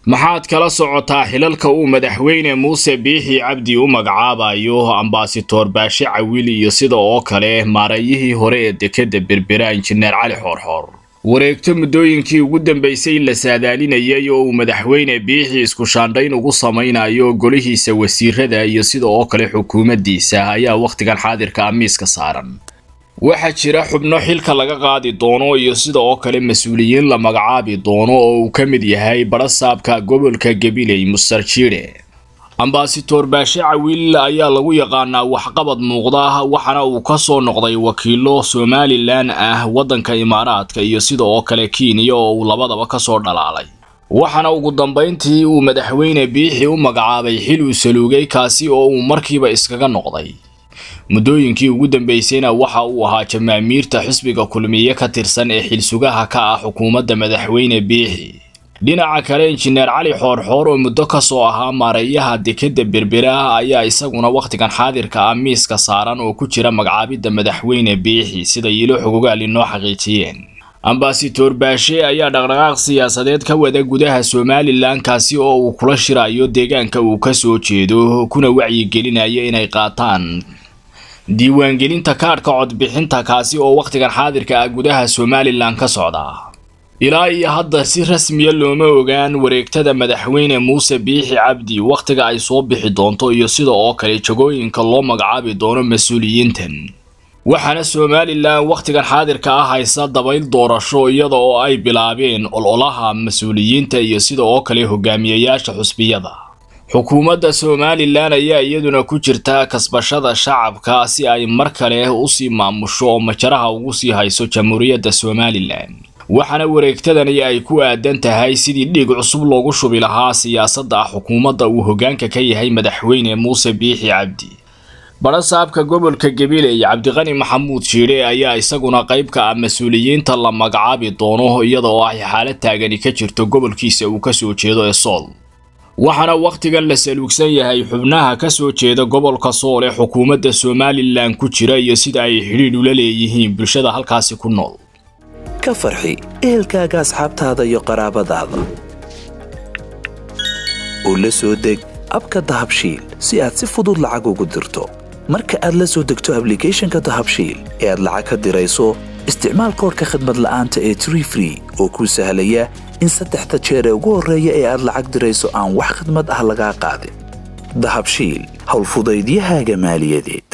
maxaad kala socotaa xilalka uu madaxweyne muuse biixi cabdi u magacaabayo ambasador baashe cawil iyo sida oo kale maareeyihii hore ee dekedda berbera injineer cali xoorxoor wareegto muddooyinkii ugu dambaysay la saadaalinayay oo uu madaxweyne biixi isku shaandhayn ugu samaynayo golihiisa wasiirada iyo sida oo kale xukuumaddiisa ayaa wakhtigan xaadirka ah miiska saaran waxaa jira xubno xilka laga qaadi doono iyo sida oo kale mas-uuliyiin la magacaabi doono oo uu ka mid yahay barasaabka gobolka gabiley mustar jiire ambasador baashe cawil ayaa lagu yaqaanaa waxqabad muuqda waxaana uu ka soo noqday wakiilo somalilan ah waddanka imaaraadka iyo sida oo kale kenya oo uu labadaba kasoo dhalaalay waxaana ugu dambayntii uu madaxweyne biixi u magacaabay xil uu saluugay kaasi oo uu markiiba iskaga noqday muddooyinkii ugu dambaysayna waxa uu ahaa jamaamiirta xisbiga kulmiye ka tirsan ee xilsugaha ka ah xukuumadda madaxweyne biixi dhinaca kale injineer cali xoorxoor oo muddo kasoo ahaa maareeyaha dekedda berbera ayaa isaguna wakhtigan xaadirka ah miiska saaran oo ku jira magacaabidda madaxweyne biixi sida yiilo xogogaal inoo xaqiijiyeen ambasador baashe ayaa dhaqdhaqaaq siyaasadeed ka wada gudaha somalilan kaasi oo uu kula shirayo deegaanka uu kasoo jeedo kuna wacyigelinaya inay qaataan diiwaangelinta kaadhka codbixinta kaasi oo wakhtigan xaadirka ah gudaha somalilan ka socda ilaa iyo hadda si rasmiya looma ogaan wareegtada madaxweyne muuse biixi cabdi wakhtiga ay soo bixi doonto iyo sida oo kale jagooyinka loo magacaabi doono mas-uuliyiintan waxaana somalilan wakhtigan xaadirka ah haysa dabayl doorasho iyada oo ay bilaabeen ololaha mas-uuliyiinta iyo sida oo kale hogaamiyayaasha xusbiyada xukuumadda somalilan ayaa iyaduna ku jirta kasbashada shacabka si ay mar kale usii maamusho oo majaraha ugu sii hayso jamhuuriyadda somalilan waxaana wareegtadani ay ku aadan tahay sidii dhiig cusub loogu shubi lahaa siyaasadda xukuumadda uu hoggaanka ka yahay madaxweyne muuse biixi cabdi barasaabka gobolka gabiley cabdiqani maxamuud shiidhe ayaa isaguna qayb ka ah mas-uuliyiinta la magacaabi doono iyada oo ay xaalad taagani ka jirto gobolkiisa uu kasoo jeedo ee sool waxaana wakhtigan la saluugsan yahay xubnaha ka soo jeeda gobolka sool ee xukuumadda somalilan ku jira iyo sida ay xidhiidh ula leeyihiin bulshada halkaasi ku nool ka farxi ehelkaaga asxaabtaada iyo qaraabadaada oo la soo deg abka dahabshiil si aad si fudud lacag ugu dirto marka aad la soo degto ablicathonka dahabshiil ee aad lacag ka dirayso isticmaal koorka khadmad la'aanta ee tree free oo kuu sahlaya in saddexda jeer ee ugu horreeya ee aad lacag dirayso aan wax khidmad ah lagaa qaadin dahabshiil howlfudaydiyahaaga maaliyadeed